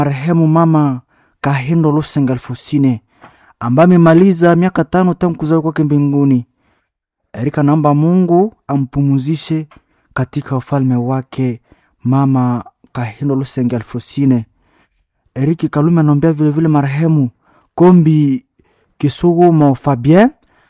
marehemu mama Kahindo Lusenga Alfosine ambaye amemaliza miaka tano tangu kuzaliwa kwake mbinguni. Erika naomba Mungu ampumuzishe katika ufalme wake mama Kahindo Lusenga Alfosine. Eriki Kalume anaombea vilevile marehemu Kombi Kisugumo Fabien,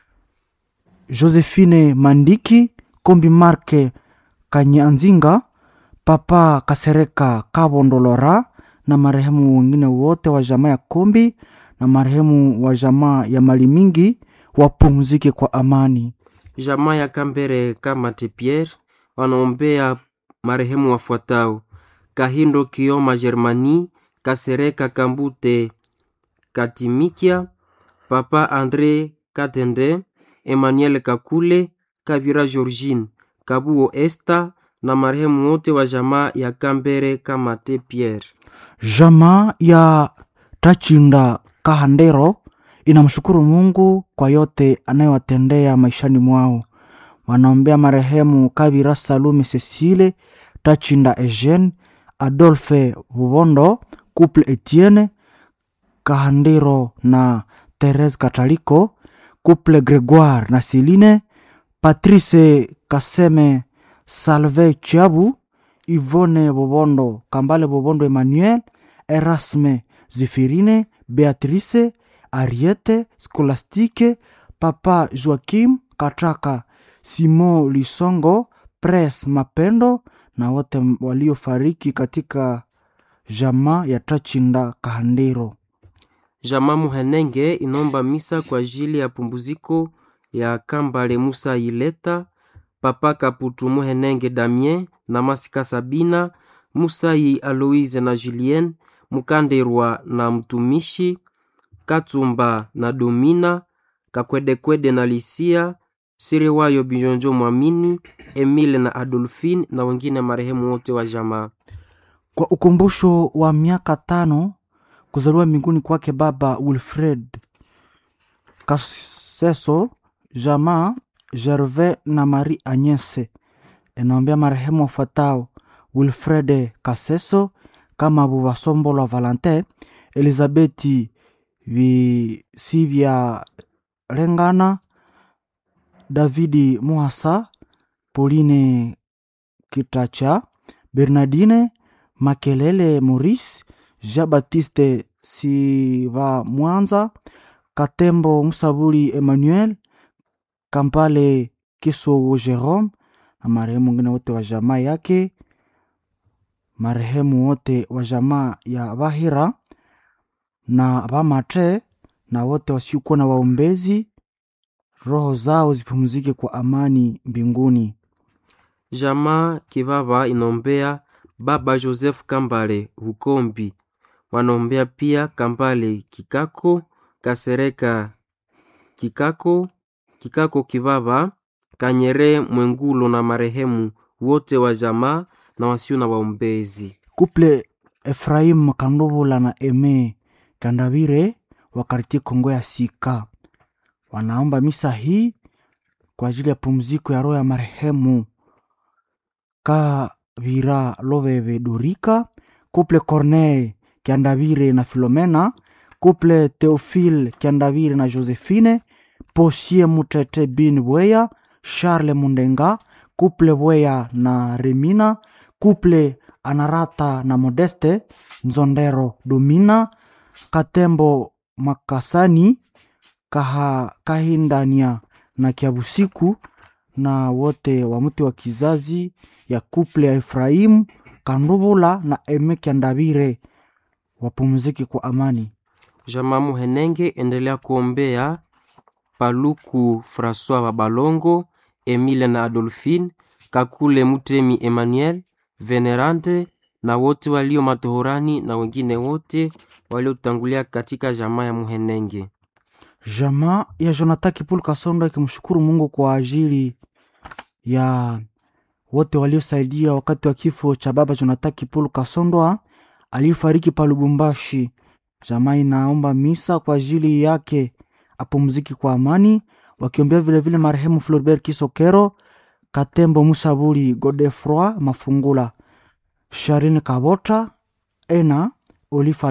Josephine Mandiki, Kombi Marke Kanyanzinga, Papa Kasereka Kabondolora na marehemu wengine wote wa jamaa ya Kombi na marehemu wa jamaa ya Mali Mingi wapumzike kwa amani. Jamaa ya Kambere Kamate Pierre wanaombea marehemu wafuatao: Kahindo Kioma Germani, Kasereka Kambute Katimikia, Papa Andre Katende, Emmanuel Kakule, Kavira Georgine, Kabuo Esta na marehemu wote wa jamaa ya Kambere Kamate Pierre. Jamaa ya Tachinda Kahandero inamshukuru Mungu kwa yote anayowatendea maishani mwao. Wanaombea marehemu Kabira Salume Cecile, Tachinda Eugene, Adolphe Bubondo, Couple Etienne Kahandero na Therese Kataliko, Couple Gregoire na Celine, Patrice Kaseme, Salve Chiabu, Yvonne Bobondo, Kambale Bobondo Emmanuel, Erasme Zifirine, Beatrice, Ariete, Scolastique, Papa Joaquim Kataka, Simon Lisongo, Pres Mapendo na wote waliofariki katika jamaa ya Tachinda Kahandero. Jamaa Muhenenge inomba misa kwa ajili ya pumbuziko ya Kambale Musa Ileta, Papa Kaputu Muhenenge Damien na Masika Sabina, Musai Aloise na Julien, Mukanderwa na mtumishi Katsumba na Domina, Kakwedekwede na Lisia, Siriwayo Bijonjo Mwamini, Emile na Adolfine na wengine marehemu wote wa jamaa. Kwa ukumbusho wa miaka tano kuzaliwa mbinguni kwake baba Wilfred Kaseso, jamaa Gervais na Marie Agnese inaombea marehemu wafuatao: Wilfred Kaseso, kama Bubasombolwa Valentin, Elizabeti Visivya Lengana, Davidi Muhasa, Pauline Kitacha, Bernardine Makelele Maurice, Jean Baptiste Siva Mwanza, Katembo Musabuli Emmanuel, Kampale Kisogo Jerome na marehemu wengine wote wa jamaa yake, marehemu wote wa jamaa ya Bahira na Bamate na wote wasiokuwa na waombezi, roho zao zipumzike kwa amani mbinguni. Jamaa Kibaba inombea baba Joseph Kambale Hukombi, wanaombea pia Kambale Kikako Kasereka Kikako Kikako Kibaba Kanyere Mwengulo na marehemu wote wa jamaa na wasio na waombezi. Kuple Efraim Kandovula na Eme Kandavire wa kartie Kongo ya Sika wanaomba misa hii kwa ajili ya pumziko ya roho ya marehemu Kavira Loveve Dorika, Kuple Corneille Kiandavire na Filomena, Kuple Theophile Kiandavire na Josephine, Posie Mutete Bin Bweya, Charles Mundenga, Kuple Bweya na Remina, Kuple Anarata na Modeste Nzondero Domina, Katembo Makasani, Kaha, Kahindania na Kiabusiku na wote wa mti wa kizazi ya kuple ya Efraimu Kandubula na Eme Kiandavire wapumzike kwa amani. Jamaa Muhenenge endelea kuombea Paluku Francois wa Balongo, Emile na Adolphine, Kakule Mutemi Emmanuel, Venerante na wote walio matohorani na wengine wote waliotangulia katika jamaa ya Muhenenge. Jamaa ya Jonathan Kipulu Kasonda ikimshukuru Mungu kwa ajili ya wote waliosaidia wakati wa kifo cha baba Jonathan Kipulu Kasondwa aliyefariki pa Lubumbashi. Jamaa inaomba misa kwa ajili yake apumziki kwa amani, wakiombea vilevile marehemu Floribert Kisokero, Katembo Musabuli, Godefroi Mafungula, Sharine Kabota, Ena Olifa